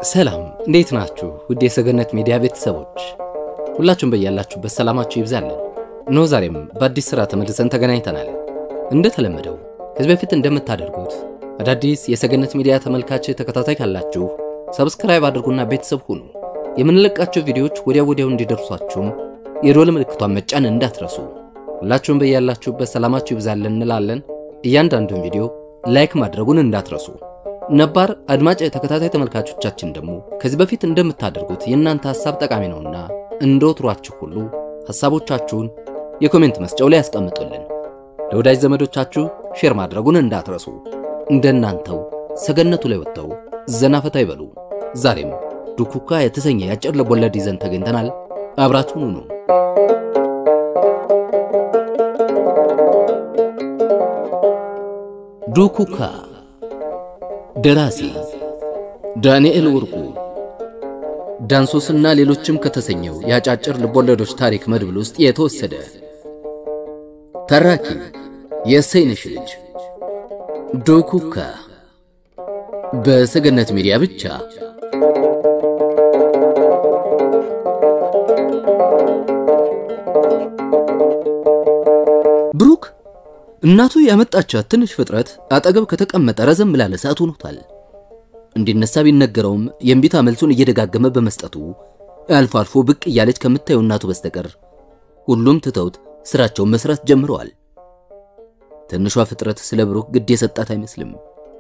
ሰላም እንዴት ናችሁ? ውድ የሰገነት ሚዲያ ቤተሰቦች ሁላችሁም በያላችሁበት ሰላማችሁ ይብዛልን። እነሆ ዛሬም በአዲስ ሥራ ተመልሰን ተገናኝተናል። እንደተለመደው ከዚህ በፊት እንደምታደርጉት አዳዲስ የሰገነት ሚዲያ ተመልካች ተከታታይ ካላችሁ ሰብስክራይብ አድርጉና ቤተሰብ ሁኑ። የምንለቃቸው ቪዲዮዎች ወዲያ ወዲያው እንዲደርሷችሁም የዶል ምልክቷን መጫን እንዳትረሱ። ሁላችሁም በያላችሁበት ሰላማችሁ ይብዛልን እንላለን። እያንዳንዱን ቪዲዮ ላይክ ማድረጉን እንዳትረሱ። ነባር አድማጭ ተከታታይ ተመልካቾቻችን ደግሞ ከዚህ በፊት እንደምታደርጉት የእናንተ ሐሳብ ጠቃሚ ነውና እንደ ወትሯችሁ ሁሉ ሐሳቦቻችሁን የኮሜንት መስጫው ላይ ያስቀምጡልን። ለወዳጅ ዘመዶቻችሁ ሼር ማድረጉን እንዳትረሱ። እንደናንተው ሰገነቱ ላይ ወጥተው ዘናፈታ ይበሉ። ዛሬም ዱኩካ የተሰኘ የአጭር ልቦለድ ይዘን ተገኝተናል። አብራችሁን ሁኑ። ዱኩካ ደራሲ ዳንኤል ወርቁ ዳንሶስና ሌሎችም ከተሰኘው የአጫጭር ልቦለዶች ታሪክ መድብል ውስጥ የተወሰደ። ተራኪ የእሰይነሽ ልጅ ዱኩካ በሰገነት ሚዲያ ብቻ። ብሩክ እናቱ ያመጣቻት ትንሽ ፍጥረት አጠገብ ከተቀመጠ ረዘም ላለ ሰዓት ሆኖታል። እንዲነሳ ቢነገረውም የእምቢታ መልሱን እየደጋገመ በመስጠቱ አልፎ አልፎ ብቅ እያለች ከምታየው እናቱ በስተቀር ሁሉም ትተውት ስራቸውን መስራት ጀምረዋል። ትንሿ ፍጥረት ስለ ብሩክ ግድ የሰጣት አይመስልም።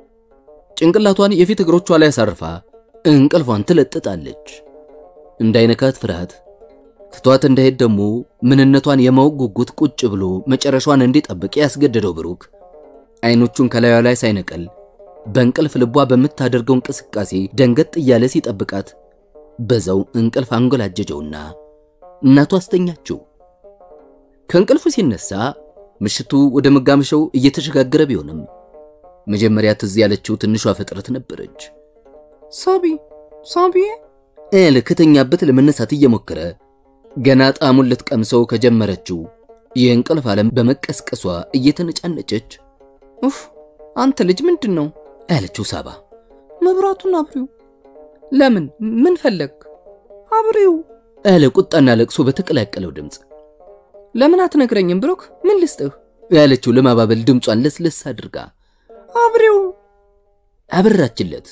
ጭንቅላቷን የፊት እግሮቿ ላይ አሳርፋ እንቅልፏን ትለጥጣለች። እንዳይነካት ፍርሃት ትቷት እንዳይሄድ ደግሞ ምንነቷን የማወቅ ጉጉት ቁጭ ብሎ መጨረሻዋን እንዲጠብቅ ያስገደደው ብሩክ አይኖቹን ከላዩ ላይ ሳይነቀል በእንቅልፍ ልቧ በምታደርገው እንቅስቃሴ ደንገጥ እያለ ሲጠብቃት በዛው እንቅልፍ አንጎላጀጀውና እናቱ አስተኛችው። ከእንቅልፉ ሲነሳ ምሽቱ ወደ መጋመሻው እየተሸጋገረ ቢሆንም መጀመሪያ ትዝ ያለችው ትንሿ ፍጥረት ነበረች። ሳቢ ሳቢዬ ኤል ከተኛበት ለመነሳት እየሞከረ ገና ጣዕሙን ልትቀምሰው ከጀመረችው የእንቅልፍ ዓለም በመቀስቀሷ እየተነጫነጨች ኡፍ አንተ ልጅ ምንድን ነው ያለችው ሳባ መብራቱን አብሪው ለምን ምን ፈለግ አብሪው ያለ ቁጣና ለቅሶ በተቀላቀለው ድምፅ ለምን አትነግረኝም ብሩክ ምን ልስጥህ ያለችው ለማባበል ድምጿን ለስለስ አድርጋ አብሪው አበራችለት።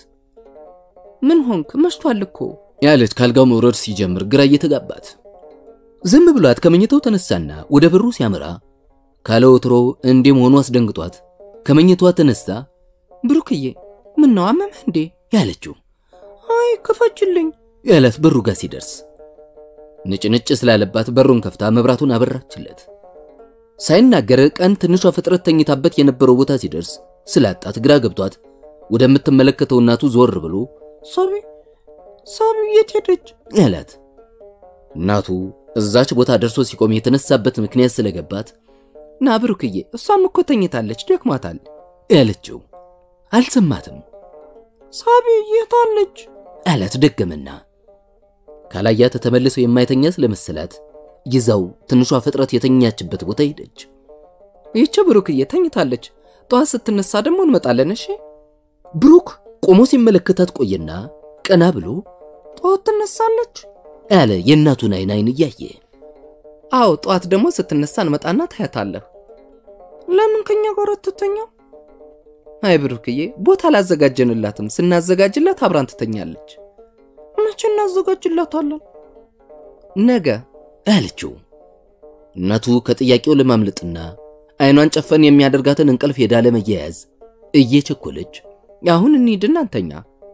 ምን ሆንክ መሽቷል እኮ ያለች ካልጋው መውረድ ሲጀምር ግራ እየተጋባት ዝም ብሏት ከመኝታው ተነሳና ወደ በሩ ሲያመራ ካለ ወትሮ እንዲህ መሆኑ አስደንግጧት ከመኝታዋ ተነስታ ብሩክዬ ምን ነው አመመህ እንዴ ያለችው አይ ክፈችልኝ ያላት በሩ ጋር ሲደርስ ንጭንጭ ስላለባት በሩን ከፍታ መብራቱን አበራችለት። ሳይናገር ቀን ትንሿ ፍጥረት ተኝታበት የነበረው ቦታ ሲደርስ ስላጣት ግራ ገብቷት ወደምትመለከተው እናቱ ዞር ብሎ ሳቢ ሳቢ የት ሄደች ያላት እናቱ እዛች ቦታ ደርሶ ሲቆም የተነሳበት ምክንያት ስለገባት ና ብሩክዬ እሷም እኮ ተኝታለች ደክሟታል ያለችው አልሰማትም። ሳቢ የት አለች አላት ደገመና ካላያት ተመልሰው የማይተኛ ስለመሰላት ይዛው ትንሿ ፍጥረት የተኛችበት ቦታ ሄደች። ይቺ ብሩክዬ ተኝታለች ጠዋት ስትነሳ ደግሞ እንመጣለን እሺ ብሩክ ቆሞ ሲመለከታት ቆየና ቀና ብሎ ጠዋት ትነሳለች አለ የእናቱን አይን አይን እያየ አዎ ጠዋት ደግሞ ስትነሳ እንመጣና ታያታለህ ለምን ከኛ ጋር አትተኛም አይ ብሩክዬ ቦታ አላዘጋጀንላትም ስናዘጋጅላት አብራን ትተኛለች መቼ እናዘጋጅላታለን ነገ አለችው። እናቱ ከጥያቄው ለማምለጥና አይኗን ጨፈን የሚያደርጋትን እንቅልፍ ሄዳ ለመያያዝ እየቸኮለች አሁን እንሂድና እንተኛ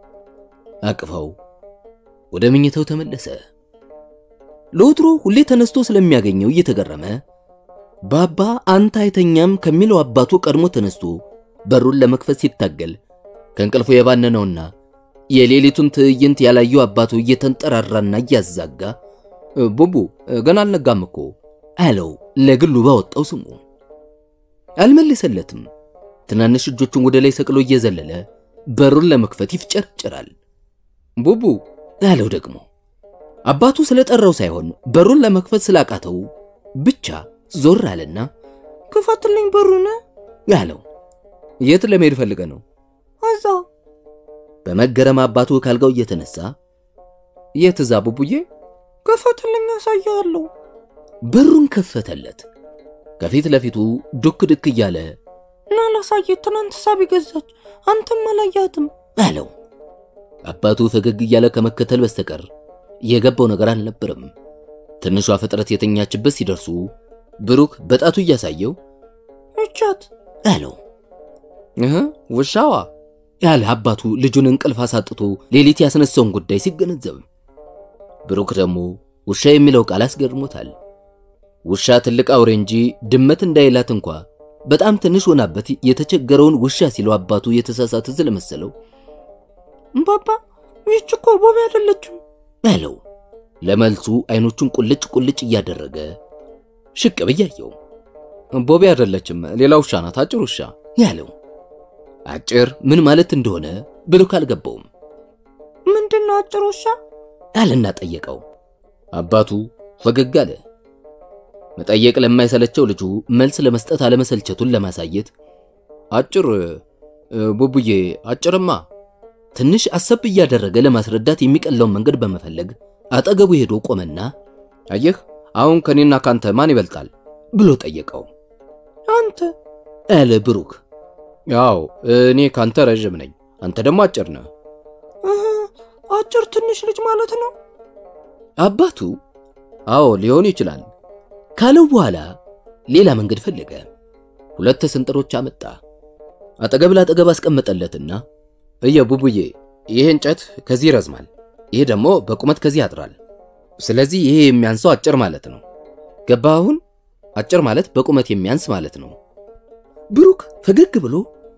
አቅፋው ወደ መኝታው ተመለሰ። ለወትሮ ሁሌ ተነስቶ ስለሚያገኘው እየተገረመ ባባ አንተ አይተኛም ከሚለው አባቱ ቀድሞ ተነስቶ በሩን ለመክፈት ሲታገል ከእንቅልፉ የባነነውና የሌሊቱን ትዕይንት ያላየው አባቱ እየተንጠራራና እያዛጋ ቡቡ ገና አልነጋም እኮ አለው ለግሉ ባወጣው ስሙ። አልመለሰለትም። ትናንሽ እጆቹን ወደ ላይ ሰቅሎ እየዘለለ በሩን ለመክፈት ይፍጨርጨራል። ቡቡ አለው ደግሞ አባቱ ስለጠራው ሳይሆን በሩን ለመክፈት ስላቃተው ብቻ ዞር አለና ክፈትልኝ በሩን አለው። የት ለመሄድ ፈልገ ነው? እዛ በመገረም አባቱ ካልጋው እየተነሳ የት እዛ ቡቡዬ? ክፈትልኝ ያሳያለሁ። በሩን ከፈተለት። ከፊት ለፊቱ ዱክ ድክ እያለ እና ላሳየት ትናንት ሳቢ ገዛች፣ አንተም አላያትም አለው። አባቱ ፈገግ እያለ ከመከተል በስተቀር የገባው ነገር አልነበረም። ትንሿ ፍጥረት የተኛችበት ሲደርሱ ብሩክ በጣቱ እያሳየው እቻት አለው። እህ ውሻዋ ያለ አባቱ ልጁን እንቅልፍ አሳጥቶ ሌሊት ያስነሳውን ጉዳይ ሲገነዘብ፣ ብሩክ ደግሞ ውሻ የሚለው ቃል አስገርሞታል። ውሻ ትልቅ አውሬ እንጂ ድመት እንዳይላት እንኳ በጣም ትንሽ ሆናበት የተቸገረውን ውሻ ሲለው አባቱ የተሳሳተ ስለመሰለው ባባ ይህች እኮ ቦቢ አይደለችም አለው። ለመልሱ አይኖቹን ቁልጭ ቁልጭ እያደረገ ሽቅብ እያየው ቦቢ አይደለችም፣ ሌላ ውሻ ናት፣ አጭር ውሻ ያለው አጭር ምን ማለት እንደሆነ ብሩክ አልገባውም። ምንድን ነው አጭር ውሻ አለና ጠየቀው። አባቱ ፈገግ አለ። መጠየቅ ለማይሰለቸው ልጁ መልስ ለመስጠት አለመሰልቸቱን ለማሳየት አጭር ቡቡዬ፣ አጭርማ ትንሽ አሰብ እያደረገ ለማስረዳት የሚቀለውን መንገድ በመፈለግ አጠገቡ ሄዶ ቆመና አየህ፣ አሁን ከኔና ካንተ ማን ይበልጣል ብሎ ጠየቀው። አንተ አለ ብሩክ። ያው እኔ ካንተ ረዥም ነኝ፣ አንተ ደግሞ አጭር ነህ። አጭር ትንሽ ልጅ ማለት ነው አባቱ አዎ ሊሆን ይችላል ካለው በኋላ ሌላ መንገድ ፈለገ። ሁለት ስንጥሮች አመጣ። አጠገብ ላጠገብ አስቀመጠለትና እየ ቡቡዬ፣ ይሄ እንጨት ከዚህ ይረዝማል፣ ይሄ ደግሞ በቁመት ከዚህ ያጥራል። ስለዚህ ይሄ የሚያንሰው አጭር ማለት ነው። ገባህ? አሁን አጭር ማለት በቁመት የሚያንስ ማለት ነው። ብሩክ ፈገግ ብሎ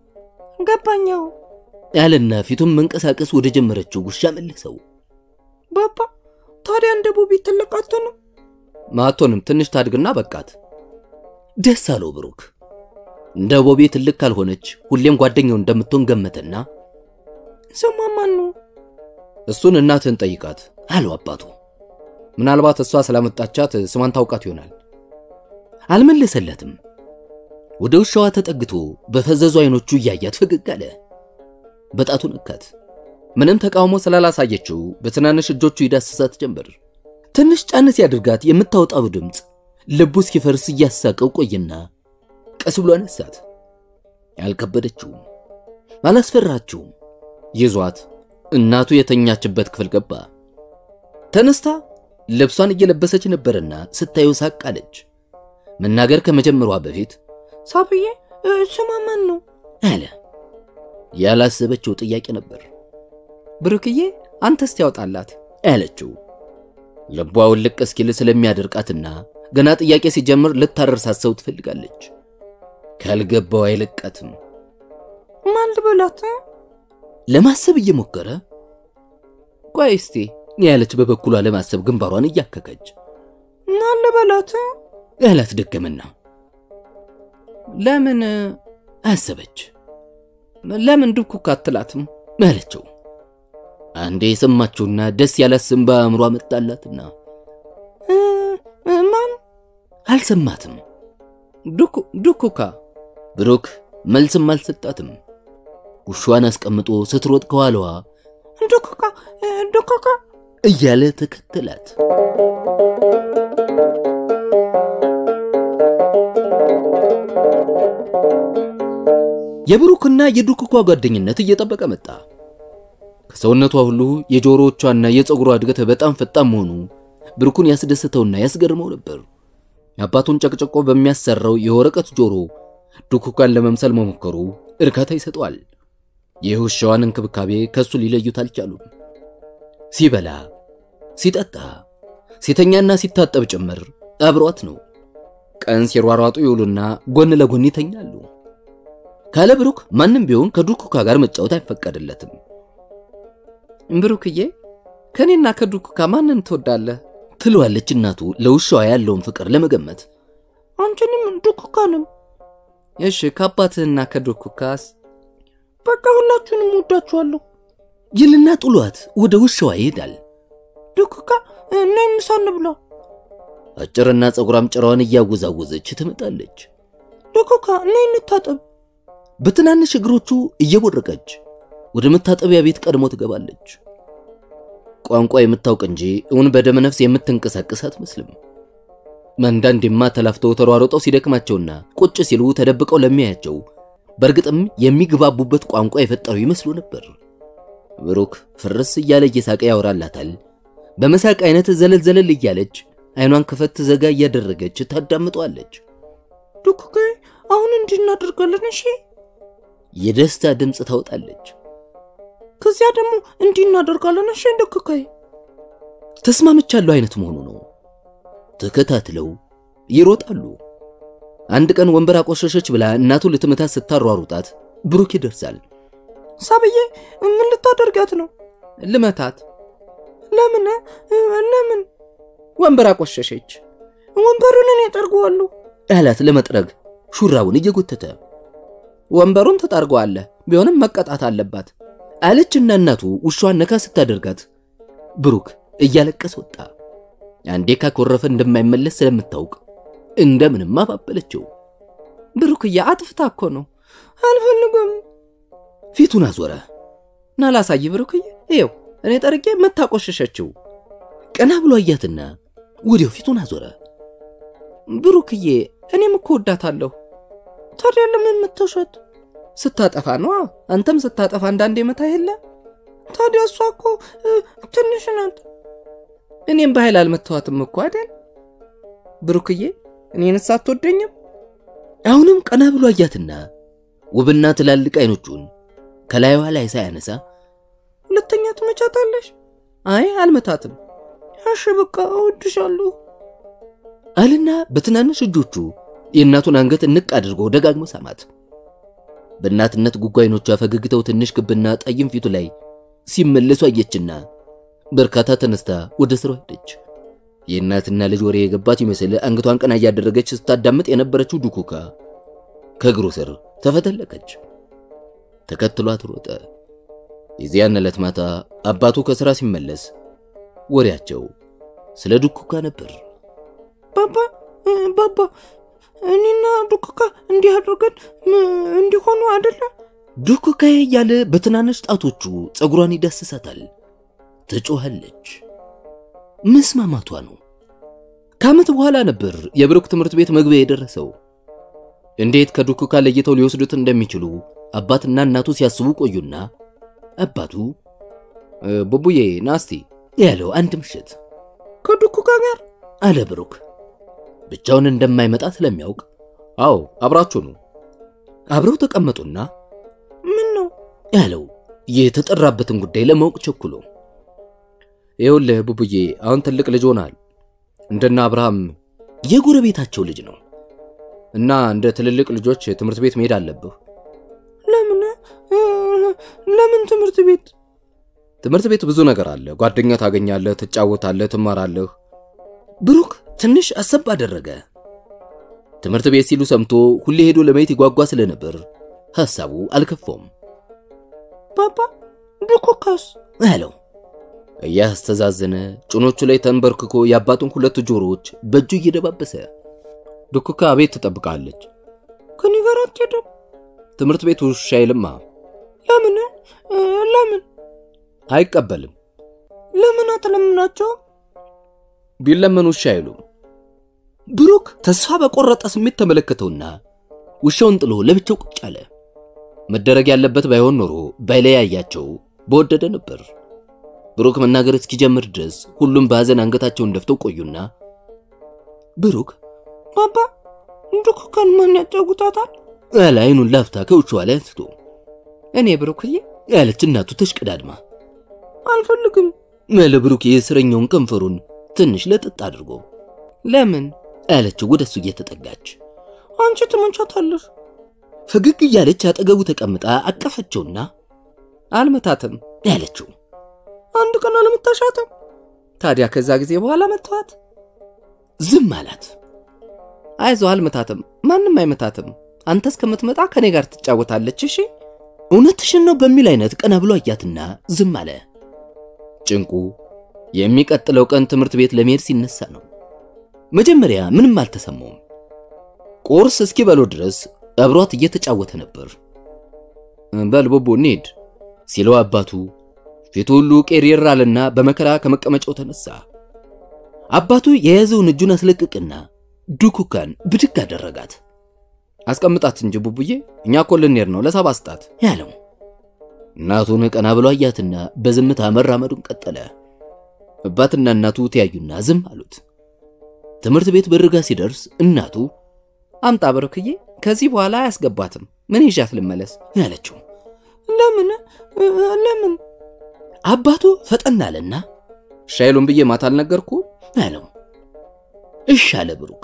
ገባኛው ያለና ፊቱን መንቀሳቀስ ወደ ጀመረችው ውሻ መለሰው። ባባ ታዲያ እንደ ቡቢ ትልቅ አትሆንም? ማቶንም ትንሽ ታድግና በቃት። ደስ አለው ብሩክ። እንደ ቦቤ ትልቅ ካልሆነች ሁሌም ጓደኛው እንደምትሆን ገመተና ስሟ ማን ነው? እሱን እናትህን ጠይቃት አለው አባቱ። ምናልባት እሷ ስላመጣቻት ስሟን ታውቃት ይሆናል። አልመለሰለትም። ወደ ውሻዋ ተጠግቶ በፈዘዙ አይኖቹ እያያት ፈገግ አለ። በጣቱ ነካት። ምንም ተቃውሞ ስላላሳየችው በትናንሽ እጆቹ ይዳስሳት ጀመር። ትንሽ ጫን ሲያደርጋት የምታወጣው ድምፅ ልቡ እስኪፈርስ እያሳቀው ቆየና ቀስ ብሎ አነሳት። አልከበደችውም፣ አላስፈራችውም። ይዟት እናቱ የተኛችበት ክፍል ገባ። ተነስታ ልብሷን እየለበሰች ነበርና ስታየው ሳቅ አለች። መናገር ከመጀመሯ በፊት ሳብዬ ስሟ ማን ነው አለ። ያላሰበችው ጥያቄ ነበር። ብሩክዬ አንተ እስቲ ያውጣላት አለችው። ልቧ ውልቅ እስኪል ስለሚያደርቃትና ገና ጥያቄ ሲጀምር ልታረርሳሰው ትፈልጋለች። ካልገባው አይለቃትም። ማን ልበላት ለማሰብ እየሞከረ ቆይ እስቲ ያለች በበኩሏ ለማሰብ ግንባሯን እያከከች ማን ልበላት ያላት ደገመና ለምን አሰበች። ለምን ድኩክ አትላትም አለችው። አንዴ የሰማችውና ደስ ያላት ስም በአእምሯ መጣላትና ማን አልሰማትም። ዱኩካ ብሩክ መልስም አልሰጣትም። ውሻዋን አስቀምጦ ስትሮጥ ከኋላዋ ዱኩካ ዱኩካ እያለ ተከተላት። የብሩክና የዱክኳ ጓደኝነት እየጠበቀ መጣ። ከሰውነቷ ሁሉ የጆሮዎቿና የፀጉሯ እድገት በጣም ፈጣን መሆኑ ብሩክን ያስደስተውና ያስገርመው ነበር። አባቱን ጨቅጨቆ በሚያሰራው የወረቀት ጆሮ ዱክኳን ለመምሰል መሞከሩ እርካታ ይሰጠዋል። የውሻዋን እንክብካቤ ከሱ ሊለዩት አልቻሉም። ሲበላ፣ ሲጠጣ፣ ሲተኛና ሲታጠብ ጭምር አብሯት ነው። ቀን ሲሯሯጡ ይውሉና ጎን ለጎን ይተኛሉ። ካለ ብሩክ ማንም ቢሆን ከዱኩካ ጋር መጫወት አይፈቀድለትም። ብሩክዬ ከኔና ከዱኩካ ማንን ትወዳለህ? ትለዋለች እናቱ ለውሻዋ ያለውን ፍቅር ለመገመት። አንቺንም ዱኩካንም። እሺ ከአባትህና ከዱኩካስ? በቃ ሁላችሁንም ወዳችኋለሁ ይልና ጥሏት ወደ ውሻዋ ይሄዳል። ዱኩካ ነይ ምሳ እንብላ። አጭርና ፀጉራም ጭራዋን እያወዛወዘች ወደ መታጠቢያ ቤት ቀድሞ ትገባለች። ቋንቋ የምታውቅ እንጂ እውን በደመ ነፍስ የምትንቀሳቀስ አትመስልም። አንዳንዴማ ተላፍተው ተሯሮጠው ሲደክማቸውና ቁጭ ሲሉ ተደብቀው ለሚያያቸው በእርግጥም የሚግባቡበት ቋንቋ የፈጠሩ ይመስሉ ነበር። ብሩክ ፍርስ እያለ እየሳቀ ያወራላታል። በመሳቅ አይነት ዘለል ዘለል እያለች አይኗን ክፈት ዘጋ እያደረገች ታዳምጠዋለች። ዱኩካይ አሁን እንዲህ እናደርጋለን እሺ? የደስታ ድምፅ ታወጣለች። ከዚያ ደግሞ እንዲህ እናደርጋለን እሺ? ዱኩካይ ተስማምቻለሁ አይነት መሆኑ ነው። ተከታትለው ይሮጣሉ። አንድ ቀን ወንበር አቆሸሸች ብላ እናቱ ልትመታት ስታሯሩጣት ብሩክ ይደርሳል። ሳብዬ ምን ልታደርጋት ነው? ልመታት። ለምን ለምን? ወንበር አቆሸሸች። ወንበሩን እኔ ጠርገዋለሁ አላት ለመጥረግ ሹራቡን እየጎተተ ወንበሩን ትጠርገዋለህ፣ ቢሆንም መቀጣት አለባት አለችና እናቱ ውሻዋን ነካ ስታደርጋት ብሩክ እያለቀስ ወጣ። አንዴ ካኮረፈ እንደማይመለስ ስለምታውቅ እንደምንም አባበለችው። ብሩክዬ አጥፍታ እኮ ነው። አልፈልግም። ፊቱን አዞረ። ና ላሳይ ብሩክዬ፣ ይኸው እኔ ጠርጌ መታቆሸሸችው። ቀና ብሎ አያትና ወዲያው ፊቱን አዞረ። ብሩክዬ እኔም እኮ ወዳታለሁ። ታዲያ ለምን የምትውሸት? ስታጠፋ ነዋ። አንተም ስታጠፋ አንዳንዴ መታ የለ። ታዲያ እሷ እኮ ትንሽ ናት። እኔም በኃይል አልመታዋትም እኮ አይደል? ብሩክዬ እኔንስ አትወደኝም? አሁንም ቀና ብሎ አያትና ውብና ትላልቅ አይኖቹን ከላይዋ ላይ ሳያነሳ ሁለተኛ ትመቻታለሽ? አይ አልመታትም። እሺ በቃ እወድሻለሁ አልና በትናንሽ እጆቹ የእናቱን አንገት እንቅ አድርጎ ደጋግሞ ሳማት። በእናትነት ጉጓ አይኖቿ ፈገግታው ትንሽ ክብና ጠይም ፊቱ ላይ ሲመለሱ አየችና በርካታ ተነስታ ወደ ስራው ሄደች። የእናትና ልጅ ወሬ የገባት ይመስል አንገቷን ቀና እያደረገች ስታዳምጥ የነበረችው ዱኩካ ከእግሩ ስር ተፈተለከች። ተከትሏት ሮጠ። የዚያን ዕለት ማታ አባቱ ከሥራ ሲመለስ ወሬያቸው ስለ ዱኩካ ነበር። ባባ ባባ እኔና ዱኩካ እንዲህ አድርገን እንዲሆኑ አይደለ? ዱኩካ እያለ በትናንሽ ጣቶቹ ፀጉሯን ይዳስሳታል። ትጮኻለች። መስማማቷ ነው። ከዓመት በኋላ ነበር የብሩክ ትምህርት ቤት መግቢያ የደረሰው። እንዴት ከዱኩካ ለይተው ሊወስዱት እንደሚችሉ አባትና እናቱ ሲያስቡ ቆዩና አባቱ ቡቡዬ ናስቲ ያለው አንድ ምሽት ከዱኩካ ጋር አለ ብሩክ ብቻውን እንደማይመጣ ስለሚያውቅ አዎ አብራችሁ ነው። አብረው ተቀመጡና ምን ነው ያለው የተጠራበትን ጉዳይ ለማወቅ ቸኩሎ ይኸውልህ ቡቡዬ አሁን ትልቅ ልጅ ሆናል። እንደና አብርሃም የጎረቤታቸው ልጅ ነው እና እንደ ትልልቅ ልጆች ትምህርት ቤት መሄድ አለብህ። ለምን ለምን ትምህርት ቤት? ትምህርት ቤት ብዙ ነገር አለ። ጓደኛ ታገኛለህ፣ ትጫወታለህ፣ ትማራለህ። ብሩክ ትንሽ አሰብ አደረገ። ትምህርት ቤት ሲሉ ሰምቶ ሁሌ ሄዶ ለማየት ይጓጓ ስለነበር ሐሳቡ አልከፋውም። ባባ ዱኩካስ አለው እያስተዛዘነ ጭኖቹ ላይ ተንበርክኮ የአባቱን ሁለት ጆሮዎች በእጁ እየደባበሰ ዱኩካ ቤት ትጠብቃለች። ከኔ ጋር አትሄድም? ትምህርት ቤት ውሻ አይልማ። ለምን ለምን አይቀበልም። ለምን አትለምናቸው? ቢለመኑ ውሻ አይሉም። ብሩክ ተስፋ በቆረጠ ስሜት ተመለከተውና ውሻውን ጥሎ ለብቻው ቁጭ አለ። መደረግ ያለበት ባይሆን ኖሮ ባይለያያቸው በወደደ ነበር። ብሩክ መናገር እስኪጀምር ድረስ ሁሉም በሐዘን አንገታቸውን ደፍተው ቆዩና ብሩክ ባባ ዱኩካን ማን ያጫውታታል? አለ አይኑን ላፍታ ከውሻዋ ላይ አንስቶ። እኔ ብሩክዬ ያለች እናቱ ተሽቀዳድማ አልፈልግም አለ ብሩክ የእስረኛውን ከንፈሩን ትንሽ ለጥጥ አድርጎ ለምን አለችው ወደሱ እየተጠጋች አንቺ ትመቻታለሽ። ፈገግ እያለች አጠገቡ ተቀምጣ አቀፈችውና አልመታትም ያለችው አንድ ቀን አለመታሻትም? ታዲያ ከዛ ጊዜ በኋላ መተዋት። ዝም አላት። አይዞ አልመታትም፣ ማንም አይመታትም። አንተ እስከምትመጣ ከኔ ጋር ትጫወታለች። እሺ እውነትሽን ነው በሚል አይነት ቀና ብሎ አያትና ዝም አለ። ጭንቁ የሚቀጥለው ቀን ትምህርት ቤት ለመሄድ ሲነሳ ነው። መጀመሪያ ምንም አልተሰማውም። ቁርስ እስኪበሉ ድረስ አብሯት እየተጫወተ ነበር። በል ቡቡ እንሂድ ሲለው አባቱ ፊቱ ሁሉ ቄሬር አለና በመከራ ከመቀመጫው ተነሳ። አባቱ የያዘውን እጁን አስለቅቅና ዱኩካን ብድግ አደረጋት። አስቀምጣት እንጂ ቡቡዬ፣ እኛ እኮ ልንሄድ ነው፣ ለሰባ ስጣት ያለው። እናቱን ቀና ብሎ አያትና በዝምታ መራመዱን ቀጠለ። አባትና እናቱ ተያዩና ዝም አሉት። ትምህርት ቤት በርጋ ሲደርስ እናቱ አምጣ ብሩክዬ፣ ከዚህ በኋላ አያስገባትም። ምን ይዣት ልመለስ ያለችው። ለምን ለምን? አባቱ ፈጠን አለና ሻይሉን ብዬ ማታ አልነገርኩ አለው። እሺ አለ ብሩክ።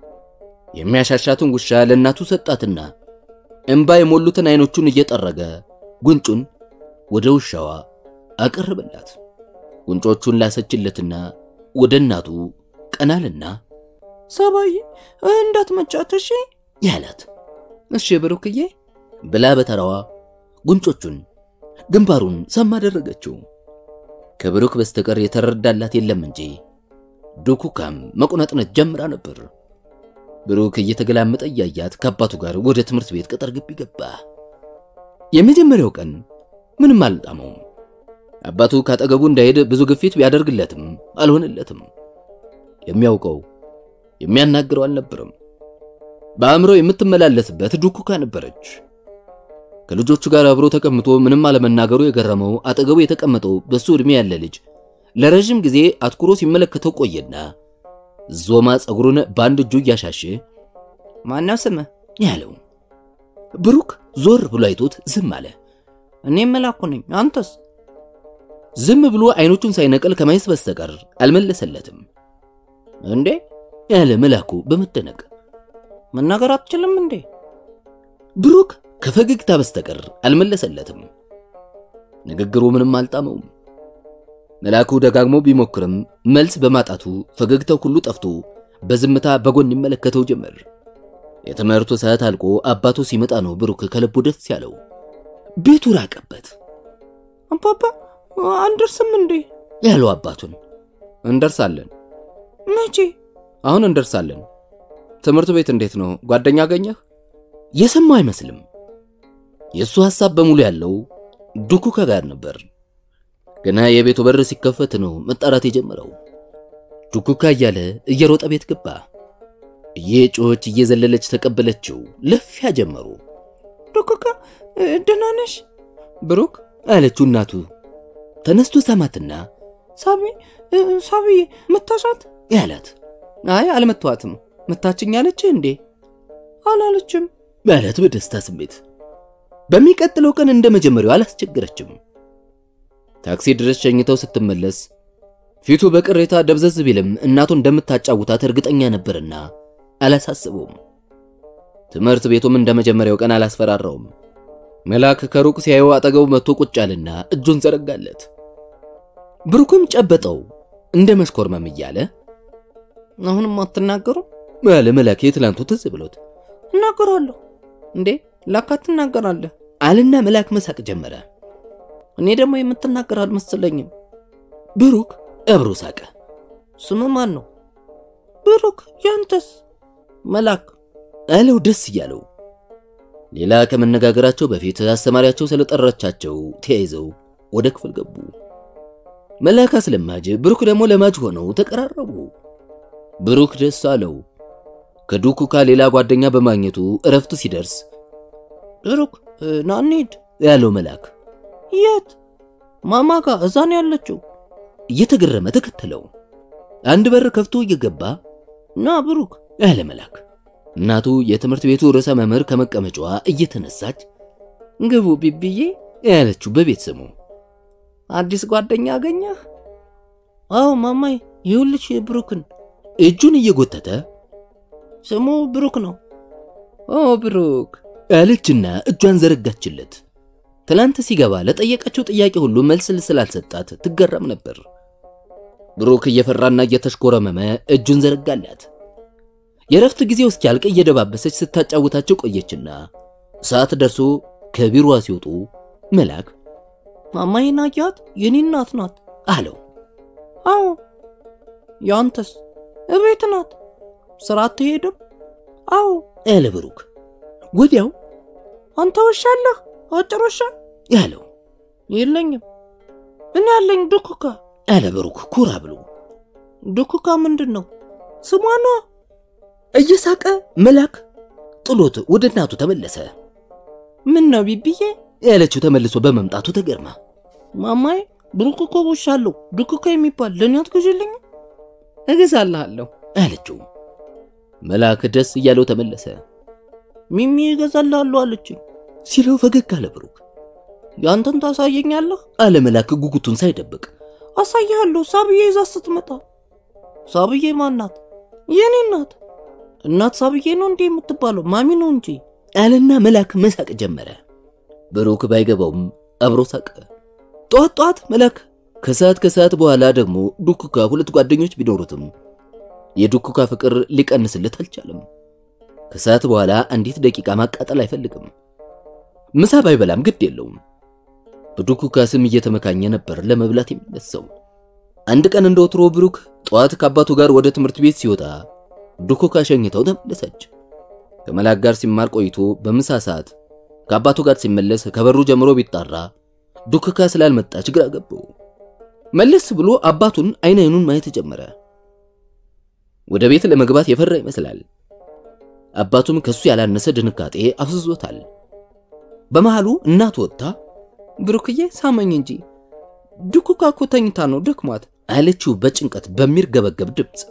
የሚያሻሻትን ውሻ ለእናቱ ሰጣትና እንባ የሞሉትን አይኖቹን እየጠረገ ጉንጩን ወደ ውሻዋ አቀረበላት። ጉንጮቹን ላሰችለትና ወደ እናቱ ቀናልና ሰባዬ እንዳትመጫት እሺ ያላት እሺ ብሩክዬ ብላ በተራዋ ጉንጮቹን ግንባሩን ሰማ አደረገችው። ከብሩክ በስተቀር የተረዳላት የለም እንጂ ዱኩካም መቁነጥነት ጀምራ ነበር። ብሩክ እየተገላመጠ እያያት ከአባቱ ጋር ወደ ትምህርት ቤት ቅጥር ግቢ ገባ። የመጀመሪያው ቀን ምንም አልጣመውም። አባቱ ካጠገቡ እንዳይሄድ ብዙ ግፊት ቢያደርግለትም አልሆነለትም። የሚያውቀው የሚያናግረው አልነበረም። በአእምሮ የምትመላለስበት ዱኩካ ነበረች። ከልጆቹ ጋር አብሮ ተቀምጦ ምንም አለመናገሩ የገረመው አጠገቡ የተቀመጠው በሱ ዕድሜ ያለ ልጅ ለረዥም ጊዜ አትኩሮ ሲመለከተው ቆየና ዞማ ፀጉሩን በአንድ እጁ እያሻሸ ማነው ስምህ ያለው ብሩክ ዞር ብሎ አይቶት ዝም አለ። እኔ መላኩ ነኝ አንተስ ዝም ብሎ አይኖቹን ሳይነቀል ከማየት በስተቀር አልመለሰለትም። እንዴ ያለ መላኩ በመደነቅ መናገር አትችልም እንዴ ብሩክ ከፈገግታ በስተቀር አልመለሰለትም። ንግግሩ ምንም አልጣመውም። መላኩ ደጋግሞ ቢሞክርም መልስ በማጣቱ ፈገግታው ሁሉ ጠፍቶ በዝምታ በጎን ይመለከተው ጀመር። የትምህርቱ ሰዓት አልቆ አባቱ ሲመጣ ነው ብሩክ ከልቡ ደስ ያለው። ቤቱ ራቀበት። አባባ አንደርስም እንዴ ያለው አባቱን እንደርሳለን መቼ አሁን እንደርሳለን ትምህርት ቤት እንዴት ነው ጓደኛ አገኘህ የሰማው አይመስልም። የእሱ ሐሳብ በሙሉ ያለው ዱኩካ ጋር ነበር። ገና የቤቱ በር ሲከፈት ነው መጣራት የጀመረው። ዱኩካ እያለ እየሮጠ ቤት ገባ። እየጮኸች እየዘለለች ተቀበለችው። ለፊያ ጀመሩ። ዱኩካ ደህና ነሽ ብሩክ አለችው እናቱ። ተነስቶ ሰማትና ሳቢ ሳቢዬ መታሻት ያላት አይ አልመቷትም መታችኝ አለች እንዴ አላለችም ማለት በደስታ ስሜት። በሚቀጥለው ቀን እንደ መጀመሪያው አላስቸገረችም። ታክሲ ድረስ ሸኝተው ስትመለስ ፊቱ በቅሬታ ደብዘዝ ቢልም እናቱ እንደምታጫውታት እርግጠኛ ነበርና አላሳስበውም። ትምህርት ቤቱም እንደ መጀመሪያው ቀን አላስፈራራውም። መላክ ከሩቅ ሲያየው አጠገቡ መጥቶ ቁጭ አለና እጁን ዘረጋለት። ብሩክም ጨበጠው እንደ መሽኮርመም እያለ አሁንም አትናገሩ አለ መላክ የትላንቱ ትዝ ብሎት እናገራለሁ እንዴ ላካ ትናገራለህ አልና መላክ መሳቅ ጀመረ። እኔ ደግሞ የምትናገር አልመሰለኝም ብሩክ አብሮ ሳቀ። ስም ማን ነው ብሩክ ያንተስ መላክ አለው ደስ እያለው። ሌላ ከመነጋገራቸው በፊት አስተማሪያቸው ስለጠራቻቸው ተያይዘው ወደ ክፍል ገቡ። መላክ አስለማጅ፣ ብሩክ ደግሞ ለማጅ ሆነው ተቀራረቡ። ብሩክ ደስ አለው። ከዱኩካ ሌላ ጓደኛ በማግኘቱ እረፍቱ ሲደርስ ብሩክ ና እንሂድ ያለው መላክ የት ማማ ጋ እዛ ነው ያለችው እየተገረመ ተከተለው። አንድ በር ከፍቶ እየገባ ና ብሩክ ያለ መላክ እናቱ የትምህርት ቤቱ ርዕሰ መምህር ከመቀመጫዋ እየተነሳች ግቡ ቢብዬ ያለችው በቤት ስሙ አዲስ ጓደኛ አገኘህ አዎ ማማይ ይኸውልሽ ብሩክን እጁን እየጎተተ ስሙ ብሩክ ነው ኦ ብሩክ አለችና እጇን ዘረጋችለት። ትላንት ሲገባ ለጠየቀችው ጥያቄ ሁሉ መልስ ስላልሰጣት ትገረም ነበር። ብሩክ እየፈራና እየተሽኮረመመ እጁን ዘረጋላት። የረፍት ጊዜው እስኪያልቅ እየደባበሰች ስታጫውታቸው ቆየችና ሰዓት ደርሶ ከቢሮዋ ሲወጡ መላክ ማማዬን አያት የኔ እናት ናት አለው። አዎ ያንተስ እቤት ናት ስራ አትሄድም አዎ ያለ ብሩክ ወዲያው አንተ ውሻ አለህ አጭር ውሻ ያለው የለኝም። እኔ ያለኝ ዱኩካ። አለ ብሩክ ኩራ ብሎ። ዱኩካ ምንድን ነው? ስሟ ነዋ። እየሳቀ መላክ ጥሎት ወደ እናቱ ተመለሰ። ምን ነው ቢብዬ? ያለችው ተመልሶ በመምጣቱ ተገርማ ማማዬ ብሩክ እኮ ውሻ አለው ዱኩካ የሚባል ለእኔ አትገዢልኝም? እገዛልሃለሁ አለችው። መላክ ደስ እያለው ተመለሰ። ሚሚ እገዛልሃለሁ አለችኝ። ሲለው ፈገግ አለ ብሩክ። ያንተን ታሳየኛለህ? አለ መላክ ጉጉቱን ሳይደብቅ። አሳይሃለሁ ሳብዬ ይዛ ስትመጣ። ሳብዬ ማን ናት? የኔ እናት። እናት ሳብዬ ነው እንዴ የምትባለው? ማሚ ነው እንጂ አለና መላክ መሳቅ ጀመረ። ብሩክ ባይገባውም አብሮ ሳቀ። ጠዋት ጠዋት መላክ ከሰዓት ከሰዓት በኋላ ደግሞ ዱኩካ ሁለት ጓደኞች ቢኖሩትም የዱኩካ ፍቅር ሊቀንስለት አልቻለም። ከሰዓት በኋላ አንዲት ደቂቃ ማቃጠል አይፈልግም። ምሳ ባይበላም ግድ የለውም። በዱኩካ ስም እየተመካኘ ነበር ለመብላት የሚነሳው። አንድ ቀን እንደ ወትሮ ብሩክ ጠዋት ከአባቱ ጋር ወደ ትምህርት ቤት ሲወጣ ዱኩካ ሸኝተው ተመለሰች። ከመላክ ጋር ሲማር ቆይቶ በምሳ ሰዓት ከአባቱ ጋር ሲመለስ ከበሩ ጀምሮ ቢጣራ ዱክካ ስላልመጣች ግራ ገባው። መለስ ብሎ አባቱን አይን አይኑን ማየት ጀመረ። ወደ ቤት ለመግባት የፈራ ይመስላል። አባቱም ከሱ ያላነሰ ድንጋጤ አፍዝዞታል። በመሃሉ እናቱ ወጥታ ብሩክዬ ሳመኝ እንጂ ዱኩካ እኮ ተኝታ ነው ደክሟት አለችው በጭንቀት በሚርገበገብ ድምፅ።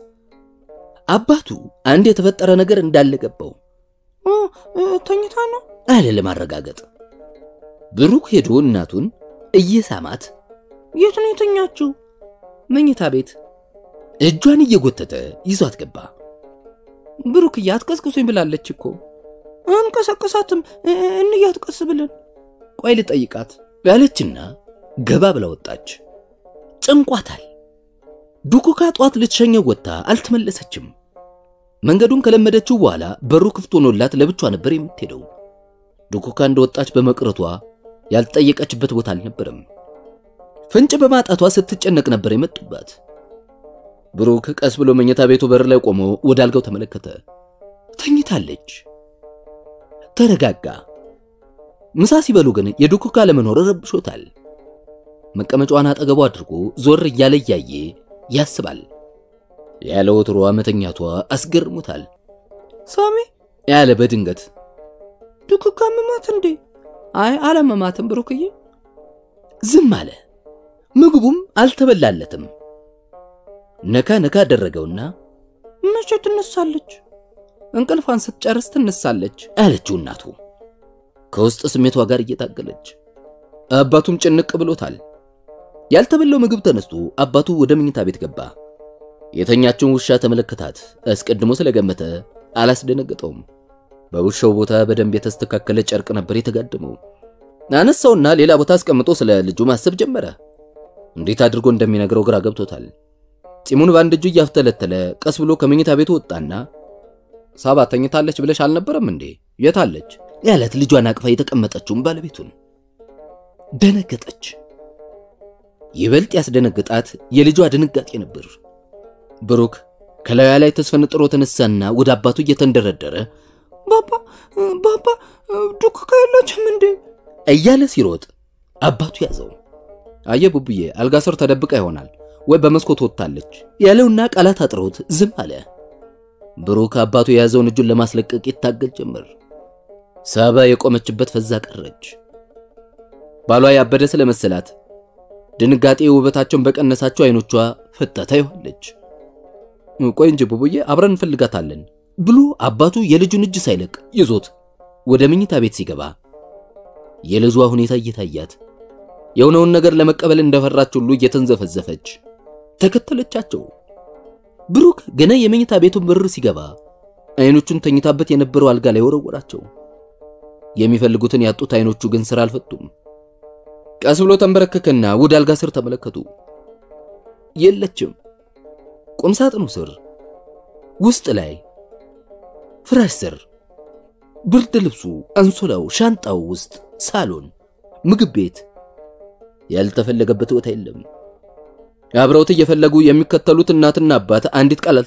አባቱ አንድ የተፈጠረ ነገር እንዳለ ገባው። እ፣ እ፣ ተኝታ ነው አለ ለማረጋገጥ። ብሩክ ሄዶ እናቱን እየሳማት የት ነው የተኛችው? መኝታ ቤት እጇን እየጎተተ ይዟት ገባ። ብሩክዬ አትቀስቅሱኝ ብላለች እኮ አንቀሳቀሳትም። እ፣ እንያት ቀስ ብለን ቆይ ልጠይቃት ያለችና ገባ ብላ ወጣች። ጨንቋታል። ዱኩካ ጧት ልትሸኘው ወጥታ አልተመለሰችም። መንገዱን ከለመደችው በኋላ በሩ ክፍት ሆኖላት ለብቻ ነበር የምትሄደው። ዱኩካ እንደወጣች በመቅረቷ ያልጠየቀችበት ቦታ አልነበረም። ፍንጭ በማጣቷ ስትጨነቅ ነበር የመጡባት። ብሩክ ቀስ ብሎ መኝታ ቤቱ በር ላይ ቆሞ ወደ አልጋው ተመለከተ። ተኝታለች። ተረጋጋ። ምሳ ሲበሉ ግን የዱኩካ ለመኖር ረብሾታል። መቀመጫዋን አጠገቡ አድርጎ ዞር እያለ እያየ ያስባል። ያለ ወትሮዋ መተኛቷ አስገርሞታል። ሳሚ ያለ በድንገት ዱኩካ መማት እንዴ? አይ አለመማትም ብሩክዬ ዝም አለ። ምግቡም አልተበላለትም። ነካ ነካ አደረገውና መቼ ትነሳለች? እንቅልፏን ስትጨርስ ትነሳለች አለችው እናቱ ከውስጥ ስሜቷ ጋር እየታገለች። አባቱም ጭንቅ ብሎታል። ያልተበላው ምግብ ተነስቶ አባቱ ወደ መኝታ ቤት ገባ። የተኛችውን ውሻ ተመለከታት። አስቀድሞ ስለገመተ አላስደነገጠውም። በውሻው ቦታ በደንብ የተስተካከለ ጨርቅ ነበር የተጋደመው። አነሳውና ሌላ ቦታ አስቀምጦ ስለ ልጁ ማሰብ ጀመረ። እንዴት አድርጎ እንደሚነግረው ግራ ገብቶታል። ፂሙን በአንድ እጁ እያፍተለተለ ቀስ ብሎ ከመኝታ ቤቱ ወጣና ሳባ ተኝታለች ብለሽ አልነበረም እንዴ የታለች ያለት ልጇን አቅፋ የተቀመጠችውን ባለቤቱን ደነገጠች። ይበልጥ ያስደነግጣት የልጇ ድንጋጤ ነበር። ብሩክ ከላዩ ላይ ተስፈንጥሮ ተነሳና ወደ አባቱ እየተንደረደረ ባባ ባባ ዱኩካ የለችም እንዴ? እያለ ሲሮጥ አባቱ ያዘው። አየ ቡቡዬ አልጋ ስር ተደብቃ ይሆናል ወይ በመስኮት ወጥታለች ያለውና ቃላት አጥሮት ዝም አለ። ብሩክ አባቱ የያዘውን እጁን ለማስለቀቅ ይታገል ጀመር። ሳባ የቆመችበት ፈዛ ቀረች። ባሏ ያበደ ስለመሰላት ድንጋጤ ውበታቸውን በቀነሳቸው አይኖቿ ፈታታ ይሆነች። ቆይ እንጂ ቡቡዬ አብረን እንፈልጋታለን ብሎ አባቱ የልጁን እጅ ሳይለቅ ይዞት ወደ መኝታ ቤት ሲገባ የልጇ ሁኔታ እየታያት የሆነውን ነገር ለመቀበል እንደፈራች ሁሉ እየተንዘፈዘፈች ተከተለቻቸው። ብሩክ ገና የመኝታ ቤቱን በር ሲገባ አይኖቹን ተኝታበት የነበረው አልጋ ላይ ወረወራቸው። የሚፈልጉትን ያጡት አይኖቹ ግን ስራ አልፈቱም። ቀስ ብሎ ተንበረከከና ወደ አልጋ ስር ተመለከቱ። የለችም። ቁም ሳጥኑ ስር፣ ውስጥ ላይ፣ ፍራሽ ስር፣ ብርድ ልብሱ፣ አንሶላው፣ ሻንጣው ውስጥ፣ ሳሎን፣ ምግብ ቤት ያልተፈለገበት ቦታ የለም። አብረውት እየፈለጉ የሚከተሉት እናትና አባት አንዲት ቃል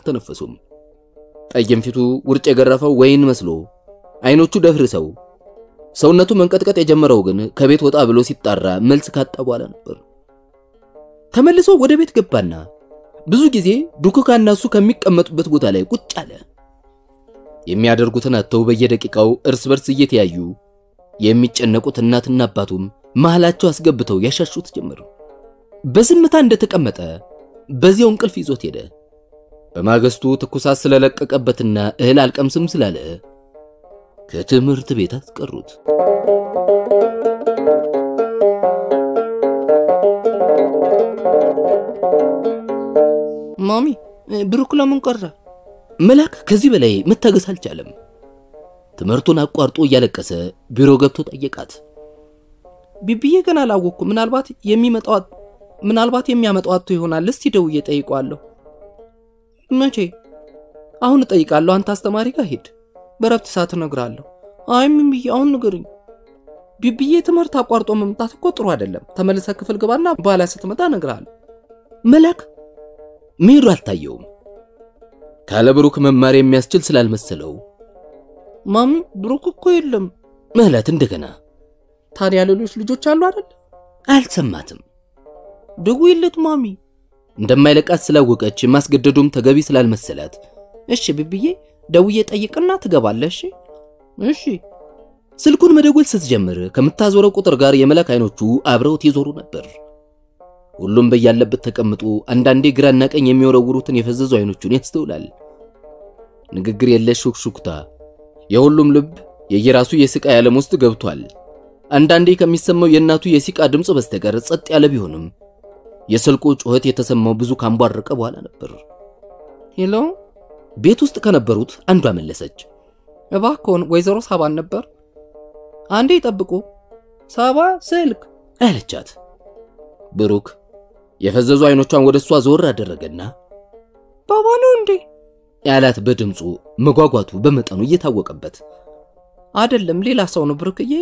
ሰውነቱ መንቀጥቀጥ የጀመረው ግን ከቤት ወጣ ብሎ ሲጣራ መልስ ካጣ በኋላ ነበር። ተመልሶ ወደ ቤት ገባና ብዙ ጊዜ ዱክካና እሱ ከሚቀመጡበት ቦታ ላይ ቁጭ አለ። የሚያደርጉትን አጥተው በየደቂቃው እርስ በርስ እየተያዩ የሚጨነቁት እናትና አባቱም መሃላቸው አስገብተው ያሻሹት ጀመር። በዝምታ እንደተቀመጠ በዚያው እንቅልፍ ይዞት ሄደ። በማግስቱ ትኩሳት ስለለቀቀበትና እህል አልቀምስም ስላለ ከትምህርት ቤት አስቀሩት። ማሚ ብሩክ ለምን ቀረ? መላክ ከዚህ በላይ መታገስ አልቻለም። ትምህርቱን አቋርጦ እያለቀሰ ቢሮ ገብቶ ጠየቃት። ቢብዬ ግን አላወቅኩ። ምናልባት የሚመጣው ምናልባት የሚያመጣው አቶ ይሆናል። እስቲ ደውዬ ጠይቀዋለሁ። መቼ? አሁን እጠይቃለሁ። አንተ አስተማሪ ጋር ሂድ። በረፍት ሰዓት እነግርሃለሁ። አይ ምን ብዬ አሁን ንገርኝ። ቢብዬ ትምህርት አቋርጦ መምጣት እኮ ጥሩ አይደለም። ተመልሰ ክፍል ግባና በኋላ ስትመጣ እነግርሃለሁ። መላክ መሄዱ አልታየውም። ካለ ብሩክ መማር የሚያስችል ስላልመሰለው ማሚ ብሩክ እኮ የለም ምህለት እንደገና ታዲያ ሌሎች ልጆች አሉ አይደል? አልሰማትም። ደውይለት ማሚ። እንደማይለቃት ስላወቀች ማስገደዱም ተገቢ ስላልመሰላት እሺ ቢብዬ ደውዬ ጠይቅና ትገባለህ። እሺ እሺ። ስልኩን መደወል ስትጀምር ከምታዞረው ቁጥር ጋር የመላክ አይኖቹ አብረውት ይዞሩ ነበር። ሁሉም በያለበት ተቀምጦ አንዳንዴ ግራና ቀኝ የሚወረውሩትን የፈዘዙ አይኖቹን ያስተውላል። ንግግር የለሽ ሹክሹክታ፣ የሁሉም ልብ የየራሱ የስቃይ ዓለም ውስጥ ገብቷል። አንዳንዴ ከሚሰማው የእናቱ የሲቃ ድምፅ በስተቀር ጸጥ ያለ ቢሆንም የስልኩ ጩኸት የተሰማው ብዙ ካንቧረቀ በኋላ ነበር። ሄሎ፣ ቤት ውስጥ ከነበሩት አንዷ መለሰች። እባክዎን ወይዘሮ ሳባን ነበር። አንዴ ይጠብቁ። ሳባ ስልክ አለቻት። ብሩክ የፈዘዙ አይኖቿን ወደ እሷ ዞር አደረገና ባባ ነው እንዴ ያላት በድምፁ መጓጓቱ በመጠኑ እየታወቀበት አይደለም፣ ሌላ ሰው ነው ብሩክዬ።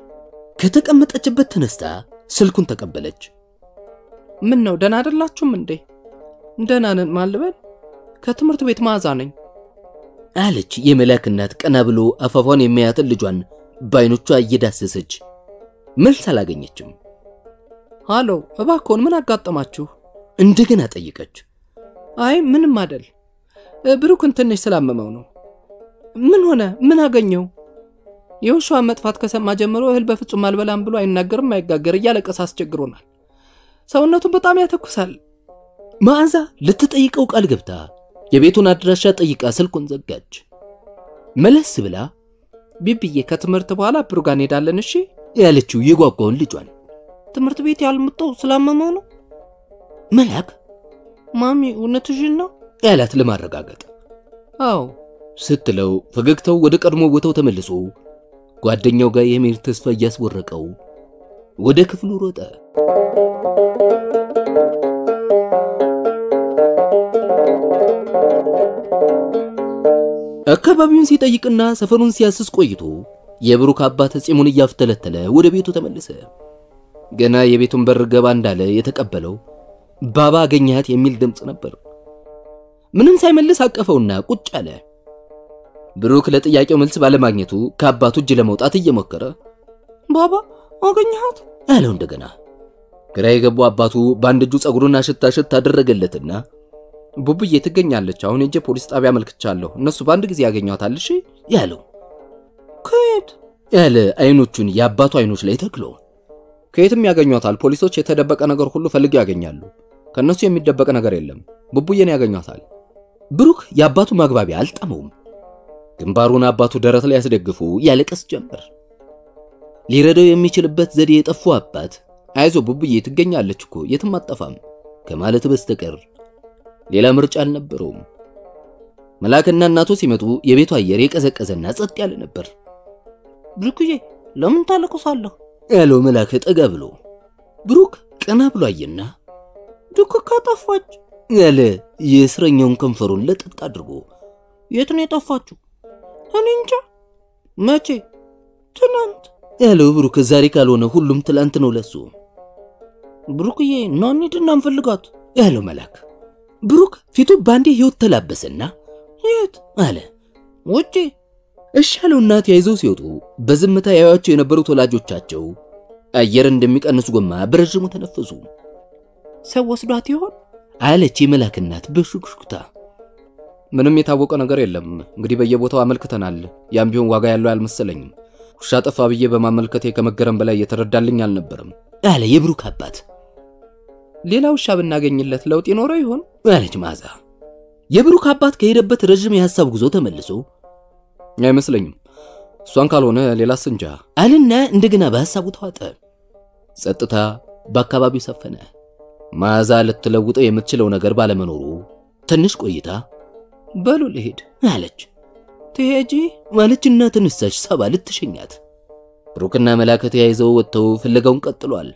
ከተቀመጠችበት ተነስታ ስልኩን ተቀበለች። ምን ነው ደህና አይደላችሁም እንዴ? ደህና ነን ማልበል። ከትምህርት ቤት መዓዛ ነኝ አለች የመላክ እናት ቀና ብሎ አፋፏን የሚያያትን ልጇን በአይኖቿ እየዳሰሰች መልስ አላገኘችም። ሃሎ፣ እባክዎን ምን አጋጠማችሁ? እንደገና ጠየቀች። አይ ምንም አይደል፣ ብሩክን ትንሽ ስላመመው ነው። ምን ሆነ? ምን አገኘው? የውሻዋን መጥፋት ከሰማ ጀምሮ እህል በፍጹም አልበላም ብሎ አይናገርም፣ አይጋገር፣ እያለቀሰ አስቸግሮናል። ሰውነቱን በጣም ያተኩሳል። መዓዛ ልትጠይቀው ቃል ገብታ የቤቱን አድራሻ ጠይቃ ስልኩን ዘጋች። መለስ ብላ ቢብዬ ከትምህርት በኋላ ብሩ ጋር እንሄዳለን እሺ ያለችው የጓጓውን ልጇን ትምህርት ቤት ያልመጣው ስላመመው ነው። መላክ ማሚ እውነትሽን ነው ያላት ለማረጋገጥ አዎ ስትለው ፈገግታው ወደ ቀድሞ ቦታው ተመልሶ ጓደኛው ጋር የመሄድ ተስፋ እያስወረቀው ወደ ክፍሉ ሮጠ። አካባቢውን ሲጠይቅና ሰፈሩን ሲያስስ ቆይቶ የብሩክ አባት ጺሙን እያፍተለተለ ወደ ቤቱ ተመለሰ። ገና የቤቱን በር ገባ እንዳለ የተቀበለው ባባ አገኘሃት የሚል ድምፅ ነበር። ምንም ሳይመልስ አቀፈውና ቁጭ አለ። ብሩክ ለጥያቄው መልስ ባለማግኘቱ ከአባቱ እጅ ለመውጣት እየሞከረ ባባ አገኘሃት አለው እንደገና። ግራ የገቡ አባቱ በአንድ እጁ ጸጉሩን አሽታ ሽት አደረገለትና ቡቡዬ ትገኛለች። አሁን ሄጄ ፖሊስ ጣቢያ አመልክቻለሁ። እነሱ በአንድ ጊዜ ያገኟታል። እሺ ያለው ከየት ያለ አይኖቹን የአባቱ አይኖች ላይ ተክሎ ከየትም ያገኟታል። ፖሊሶች የተደበቀ ነገር ሁሉ ፈልገው ያገኛሉ። ከእነሱ የሚደበቅ ነገር የለም። ቡቡዬን ያገኟታል። ብሩክ የአባቱ ማግባቢያ አልጠመውም። ግንባሩን አባቱ ደረት ላይ ያስደግፉ ያለቀስ ጀመር። ሊረዳው የሚችልበት ዘዴ የጠፉ አባት አይዞ ቡቡዬ ትገኛለች እኮ የትም አጠፋም ከማለት በስተቀር ሌላ ምርጫ አልነበረውም። መላክና እናቱ ሲመጡ የቤቱ አየር የቀዘቀዘና ጸጥ ያለ ነበር። ብሩክዬ ለምን ታለቅሳለህ? ያለው መላክ ጠጋ ብሎ ብሩክ ቀና ብሎ አየና ዱክካ ጠፋች ያለ የእስረኛውን ከንፈሩን ለጥጥ አድርጎ የት ነው የጠፋችሁ? እኔ እንጃ። መቼ? ትናንት ያለው ብሩክ ዛሬ ካልሆነ ሁሉም ትላንት ነው ለሱ። ብሩክዬ ና እንሂድና እንፈልጋት ያለው መላክ ብሩክ ፊቱ ባንዴ ህይወት ተላበሰና የት አለ ውጪ እሺ ያለውና ተያይዘው ሲወጡ በዝምታ ያዩአቸው የነበሩት ወላጆቻቸው አየር እንደሚቀንስ ጎማ በረዥሙ ተነፈሱ። ሰው ወስዷት ይሆን አለች የመላክ እናት በሹክሹክታ። ምንም የታወቀ ነገር የለም። እንግዲህ በየቦታው አመልክተናል። ያም ቢሆን ዋጋ ያለው አልመሰለኝም። ውሻ ጠፋ ብዬ በማመልከቴ ከመገረም በላይ የተረዳልኝ አልነበረም አለ የብሩክ አባት። ሌላ ውሻ ብናገኝለት ለውጥ ይኖረው ይሆን አለች መዓዛ። የብሩክ አባት ከሄደበት ረዥም የሐሳብ ጉዞ ተመልሶ አይመስለኝም። እሷን ካልሆነ ሌላስ እንጃ አልና እንደገና በሐሳቡ ተዋጠ። ጸጥታ በአካባቢው ሰፈነ። መዓዛ ልትለውጠው የምትችለው ነገር ባለመኖሩ ትንሽ ቆይታ በሉ ልሄድ አለች ትሄጂ ማለችና ተነሳች ሳባ ልትሸኛት። ብሩክና መላክ ተያይዘው ወጥተው ፍለጋውን ቀጥሏል።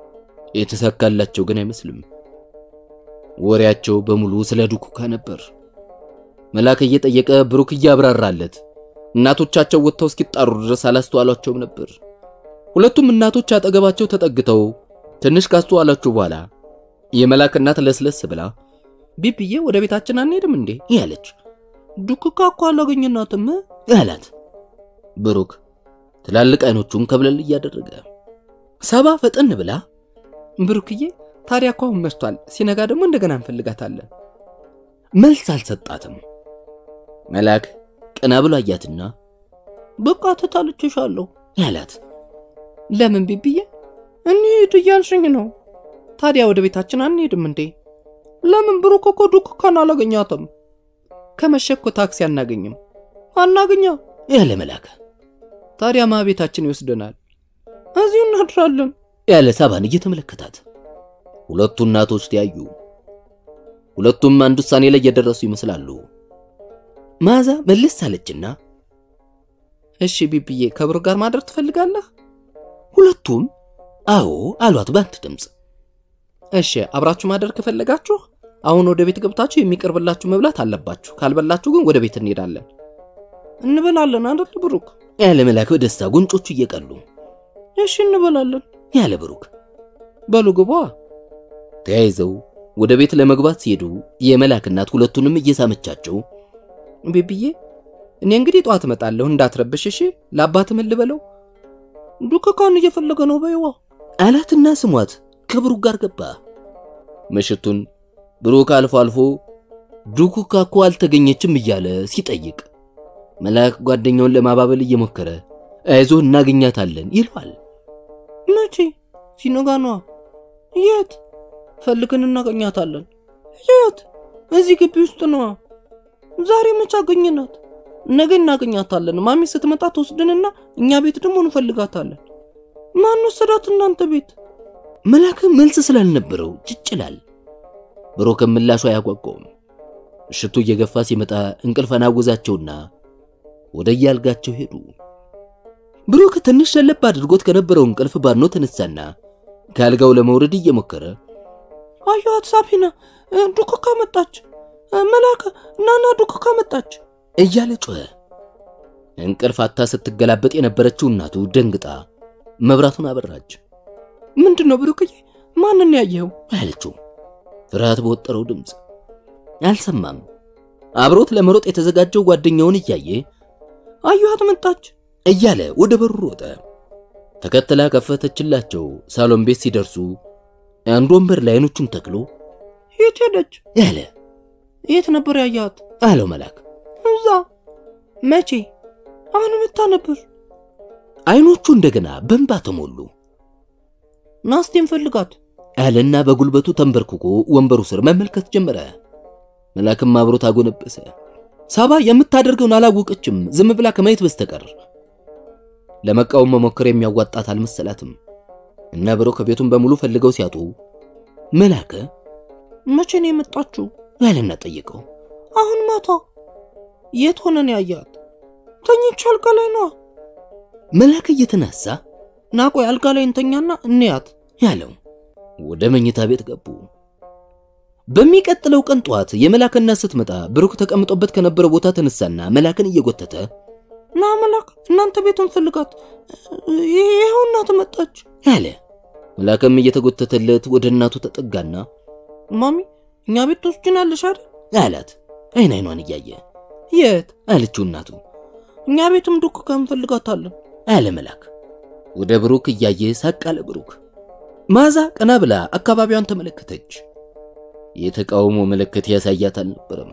የተሳካላቸው ግን አይመስልም። ወሬያቸው በሙሉ ስለ ዱኩካ ነበር። መላክ እየጠየቀ ብሩክ እያብራራለት እናቶቻቸው ወጥተው እስኪጣሩ ድረስ አላስተዋሏቸውም ነበር። ሁለቱም እናቶች አጠገባቸው ተጠግተው ትንሽ ካስተዋላችሁ በኋላ የመላክ እናት ለስለስ ብላ ቢብዬ ወደ ቤታችን አንሄድም እንዴ ያለች ዱክካ እኮ አላገኘናትም አላት። ብሩክ ትላልቅ አይኖቹን ከብለል እያደረገ ሳባ ፈጠን ብላ ብሩክዬ ታዲያ እኮ አሁን መሽቷል ሲነጋ ደግሞ እንደገና እንፈልጋታለን መልስ አልሰጣትም። መላክ ቀና ብሎ አያትና በቃ ትታልችሻለሁ ያላት ለምን ቢብዬ እንሂድ እያልሽኝ ነው ታዲያ ወደ ቤታችን አንሄድም እንዴ ለምን ብሩክ እኮ ዱክካን አላገኛትም ከመሸ እኮ ታክሲ አናገኝም አናገኛ ያለ መላክ ታዲያ ማ ቤታችን ይወስደናል እዚሁ እናድራለን ያለ ሳባን እየተመለከታት ሁለቱ እናቶች ተያዩ። ሁለቱም አንድ ውሳኔ ላይ የደረሱ ይመስላሉ። መዓዛ መለስ አለችና እሺ ቢብዬ ከብሩክ ጋር ማደር ትፈልጋለህ ሁለቱም አዎ አሏት በአንድ ድምፅ። እሺ አብራችሁ ማደር ከፈለጋችሁ አሁን ወደ ቤት ገብታችሁ የሚቀርብላችሁ መብላት አለባችሁ ካልበላችሁ ግን ወደ ቤት እንሄዳለን እንበላለን አይደል ብሩክ ያለ መላክ በደስታ ጉንጮቹ እየቀሉ እሺ እንበላለን ያለ ብሩክ በሉ ግቧ ተያይዘው ወደ ቤት ለመግባት ሲሄዱ የመላክ እናት ሁለቱንም እየሳመቻቸው ቢብዬ እኔ እንግዲህ ጠዋት እመጣለሁ እንዳትረብሽ እሺ ለአባት ምን ልበለው ዱክካን እየፈለገ ነው በይዋ አላትና ስሟት ከብሩክ ጋር ገባ። ምሽቱን ብሩክ አልፎ አልፎ ዱኩካ እኮ አልተገኘችም እያለ ሲጠይቅ መላክ ጓደኛውን ለማባበል እየሞከረ አይዞህ እናገኛታለን ይለዋል። መቼ ሲነጋ ነዋ የት ፈልገን እናገኛታለን የት እዚህ ግቢ ውስጥ ነዋ ዛሬ መቼ አገኘናት ነገ እናገኛታለን ማሚ ስትመጣ ትወስድንና እኛ ቤት ደግሞ እንፈልጋታለን ማን ወሰዳት እናንተ ቤት መላክ መልስ ስላልነበረው ጭጭላል። ብሩክም ምላሹ አያጓጓውም። ምሽቱ እየገፋ ሲመጣ እንቅልፍ አናወዛቸውና ወደ የአልጋቸው ሄዱ። ብሩክ ትንሽ ሸለብ አድርጎት ከነበረው እንቅልፍ ባኖ ተነሳና ከአልጋው ለመውረድ እየሞከረ አየኋት ሳፊና ዱክካ መጣች መላከ ናና ዱክካ መጣች እያለ ጮኸ። እንቅልፍ አታ ስትገላበጥ የነበረችው እናቱ ደንግጣ መብራቱን አበራች። ምንድን ነው ብሩክዬ ማንን ያየኸው አለችው ፍርሃት በወጠረው ድምፅ። አልሰማም። አብሮት ለመሮጥ የተዘጋጀው ጓደኛውን እያየ አየኋት መጣች እያለ ወደ በሩ ሮጠ። ተከትላ ከፈተችላቸው። ሳሎን ቤት ሲደርሱ አንድ ወንበር ላይ አይኖቹን ተክሎ የት ሄደች ያለ የት ነበር ያያት አለው መላክ። እዛ መቼ አሁን መታ ነበር አይኖቹ እንደገና በእንባ ተሞሉ። ናስቴን ፈልጋት አለና በጉልበቱ ተንበርክኮ ወንበሩ ስር መመልከት ጀመረ። መላክም አብሮት አጎነበሰ። ሳባ የምታደርገውን አላወቀችም፣ ዝም ብላ ከማየት በስተቀር ለመቃወም መሞከር የሚያዋጣት አልመሰላትም። እና ብሮ ከቤቱን በሙሉ ፈልገው ሲያጡ መላከ መቼ ነው የመጣችው ያለና ጠየቀው። አሁን ማታ የት ሆነን ያያት ተኝቼ አልጋ ላይ ነዋ መላክ እየተናሳ ናቆይ አልጋ ላይ እንተኛና እንያት ያለው ወደ መኝታ ቤት ገቡ። በሚቀጥለው ቀን ጠዋት የመላክ እናት ስትመጣ ብሩክ ተቀምጦበት ከነበረው ቦታ ተነሳና መላክን እየጎተተ ና መላክ እናንተ ቤቱን ፈልጋት ይኸው እናት መጣች አለ። መላክም እየተጎተተለት ወደ እናቱ ተጠጋና ማሚ እኛ ቤት ትወስጂናለሽ አይደል አላት። አይን አይኗን እያየ የት አለችው እናቱ። እኛ ቤትም ዱክካ እንፈልጋታለን አለ መላክ። ወደ ብሩክ እያየ ሳቅ አለ ብሩክ። መዓዛ ቀና ብላ አካባቢዋን ተመለከተች። የተቃውሞ ምልክት ያሳያት አልነበረም።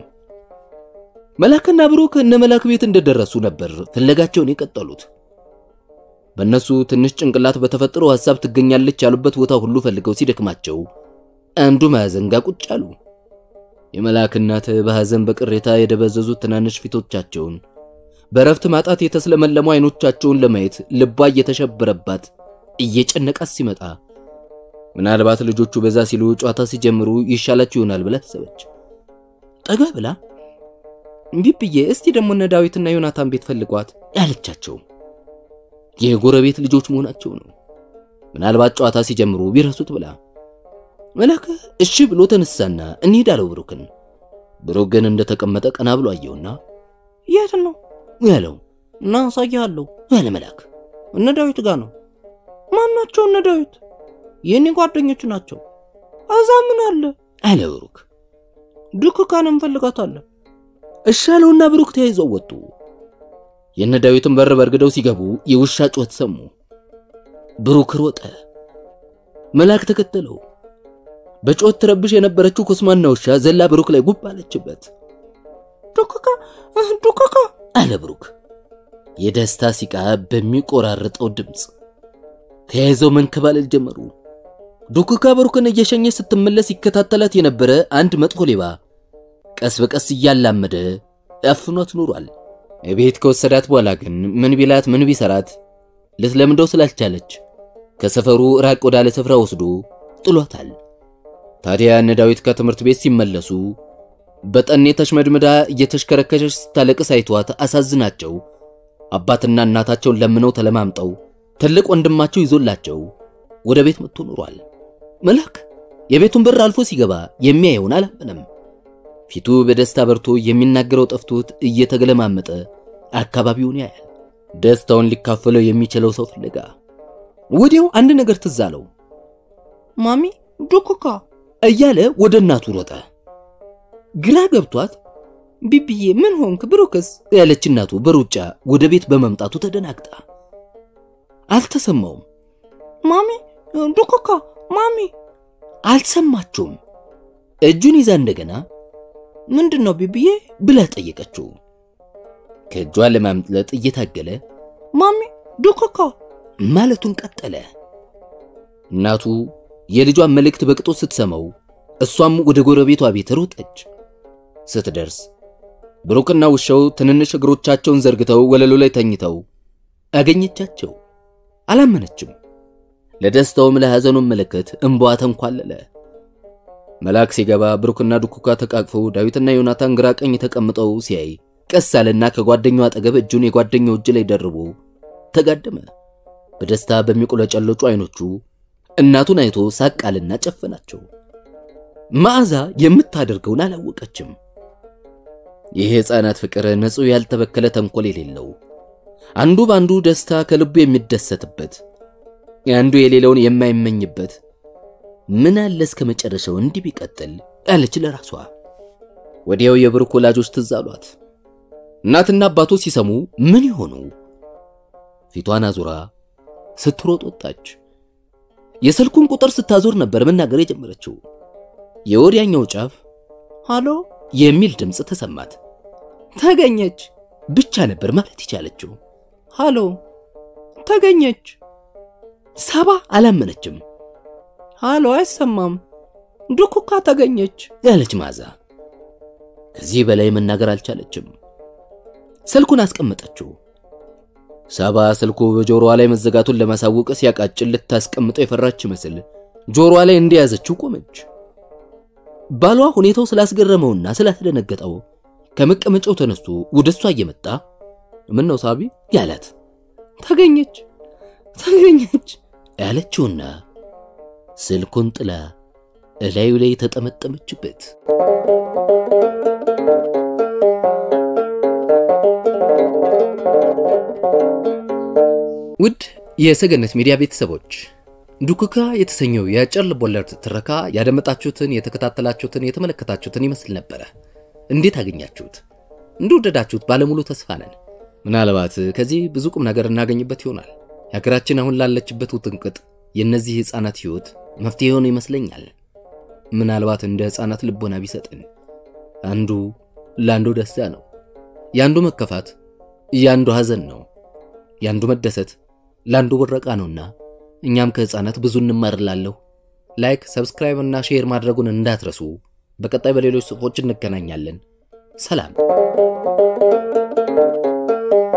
መላክና ብሩክ እነ መላክ ቤት እንደደረሱ ነበር ፍለጋቸውን የቀጠሉት። በእነሱ ትንሽ ጭንቅላት በተፈጠረው ሐሳብ ትገኛለች ያሉበት ቦታ ሁሉ ፈልገው ሲደክማቸው አንዱ ማዕዘን ጋር ቁጭ አሉ። የመላክ እናት በሐዘን በቅሬታ የደበዘዙት ትናንሽ ፊቶቻቸውን በረፍት ማጣት የተስለመለሙ አይኖቻቸውን ለማየት ልቧ እየተሸበረባት እየጨነቃት ሲመጣ ምናልባት ልጆቹ በዛ ሲሉ ጨዋታ ሲጀምሩ ይሻላችሁ ይሆናል ብላ አሰበች። ጠጋ ብላ ቢብዬ እስቲ ደግሞ እነ ዳዊትና ዮናታን ቤት ፈልጓት ያለቻቸው የጎረቤት ልጆች መሆናቸው ነው። ምናልባት ጨዋታ ሲጀምሩ ቢረሱት ብላ መላከ እሺ ብሎ ተነሳና እንሂድ አለው ብሩክን። ብሩክ ግን እንደተቀመጠ ቀና ብሎ አየውና የት ነው ያለው እና አሳይሃለሁ ያለ መላክ እነ ዳዊት ጋር ነው ማን ናቸው እነ ዳዊት የእኔ ጓደኞች ናቸው እዛ ምን አለ አለ ብሩክ። ዱክካን እንፈልጋታለን እሺ አለውና ብሩክ ተያይዘው ወጡ። የነ ዳዊትን በር በርግደው ሲገቡ የውሻ ጩኸት ሰሙ። ብሩክ ሮጠ፣ መላክ ተከተለው። በጩኸት ትረብሽ የነበረችው ኮስማና ውሻ ዘላ ብሩክ ላይ ጉብ አለችበት። ዱክካ ዱክካ አለ ብሩክ የደስታ ሲቃ በሚቆራርጠው ድምፅ። ተያይዘው መንከባለል ጀመሩ። ዱክካ ብሩክን እየሸኘ ስትመለስ ይከታተላት የነበረ አንድ መጥፎ ሌባ ቀስ በቀስ እያላመደ አፍኗት ኑሯል። ቤት ከወሰዳት በኋላ ግን ምን ቢላት ምን ቢሰራት ልትለምደው ስላልቻለች ከሰፈሩ ራቅ ወዳለ ስፍራ ወስዶ ጥሏታል። ታዲያ እነ ዳዊት ከትምህርት ቤት ሲመለሱ በጠኔ ተሽመድምዳ እየተሽከረከረች ስታለቅስ አይቷት አሳዝናቸው አባትና እናታቸውን ለምነው ተለማምጠው ትልቅ ወንድማቸው ይዞላቸው ወደ ቤት መጥቶ ኑሯል። መላክ የቤቱን በር አልፎ ሲገባ የሚያየውን አላመነም። ፊቱ በደስታ በርቶ የሚናገረው ጠፍቶት እየተገለማመጠ አካባቢውን ያያል። ደስታውን ሊካፈለው የሚችለው ሰው ፍለጋ ወዲያው አንድ ነገር ትዝ አለው። ማሚ ዱክካ እያለ ወደ እናቱ ሮጠ። ግራ ገብቷት ቢብዬ ምን ሆንክ ብሩክስ ያለች እናቱ በሩጫ ወደ ቤት በመምጣቱ ተደናግጣ አልተሰማውም። ማሚ ዱክካ ማሚ አልሰማቸውም። እጁን ይዛ እንደገና ምንድን ነው ቢብዬ ብላ ጠየቀችው። ከእጇ ለማምለጥ እየታገለ ማሚ ዱክካ ማለቱን ቀጠለ። እናቱ የልጇን መልእክት በቅጦ ስትሰማው እሷም ወደ ጎረቤቷ ቤት ሮጠች። ስትደርስ ብሩክና ውሻው ትንንሽ እግሮቻቸውን ዘርግተው ወለሉ ላይ ተኝተው አገኘቻቸው። አላመነችም። ለደስታውም ለሐዘኑም ምልክት እንባዋ ተንኳለለ። መልአክ ሲገባ ብሩክና ዱኩካ ተቃቅፈው ዳዊትና ዮናታን ግራ ቀኝ ተቀምጠው ሲያይ ቀስ አለና ከጓደኛው አጠገብ እጁን የጓደኛው እጅ ላይ ደርቦ ተጋደመ። በደስታ በሚቆለጨለጩ አይኖቹ እናቱን አይቶ ሳቅ አለና ጨፈናቸው። መዓዛ የምታደርገውን አላወቀችም። ይህ የሕፃናት ፍቅር ንጹሕ ያልተበከለ ተንኮል የሌለው አንዱ በአንዱ ደስታ ከልቡ የሚደሰትበት አንዱ የሌለውን የማይመኝበት ምን አለ እስከ መጨረሻው እንዲህ ቢቀጥል አለች ለራሷ። ወዲያው የብሩክ ወላጆች ትዝ አሏት። እናትና አባቱ ሲሰሙ ምን ይሆኑ? ፊቷን አዙራ ስትሮጥ ወጣች። የስልኩን ቁጥር ስታዞር ነበር መናገር የጀመረችው። የወዲያኛው ጫፍ ሃሎ የሚል ድምፅ ተሰማት። ተገኘች ብቻ ነበር ማለት የቻለችው። ሃሎ ተገኘች ሳባ አላመነችም። ሃሎ አይሰማም ዱኩካ ተገኘች ያለች መዓዛ ከዚህ በላይ መናገር አልቻለችም። ስልኩን አስቀመጠችው። ሳባ ስልኩ በጆሮዋ ላይ መዘጋቱን ለማሳወቅ ሲያቃጭል ልታስቀምጠው የፈራች መስል ጆሮዋ ላይ እንደያዘችው ቆመች። ባሏ ሁኔታው ስላስገረመውና ስላስደነገጠው ከመቀመጫው ተነስቶ ወደ እሷ እየመጣ ምን ነው ሳቢ ያላት ተገኘች ተገኘች ያለችውና ስልኩን ጥላ እላዩ ላይ ተጠመጠመችበት። ውድ የሰገነት ሚዲያ ቤተሰቦች ዱኩካ የተሰኘው የአጭር ልቦለድ ትረካ ያደመጣችሁትን፣ የተከታተላችሁትን፣ የተመለከታችሁትን ይመስል ነበረ። እንዴት አገኛችሁት? እንደወደዳችሁት ባለሙሉ ተስፋ ነን። ምናልባት ከዚህ ብዙ ቁም ነገር እናገኝበት ይሆናል። የሀገራችን አሁን ላለችበት ውጥንቅጥ የእነዚህ ሕፃናት ሕይወት መፍትሄ የሆነ ይመስለኛል። ምናልባት እንደ ሕፃናት ልቦና ቢሰጥን አንዱ ለአንዱ ደስታ ነው፣ የአንዱ መከፋት የአንዱ ሐዘን ነው፣ የአንዱ መደሰት ለአንዱ ብረቃ ነውና እኛም ከሕፃናት ብዙ እንማርላለሁ። ላይክ፣ ሰብስክራይብ እና ሼር ማድረጉን እንዳትረሱ። በቀጣይ በሌሎች ጽሑፎች እንገናኛለን። ሰላም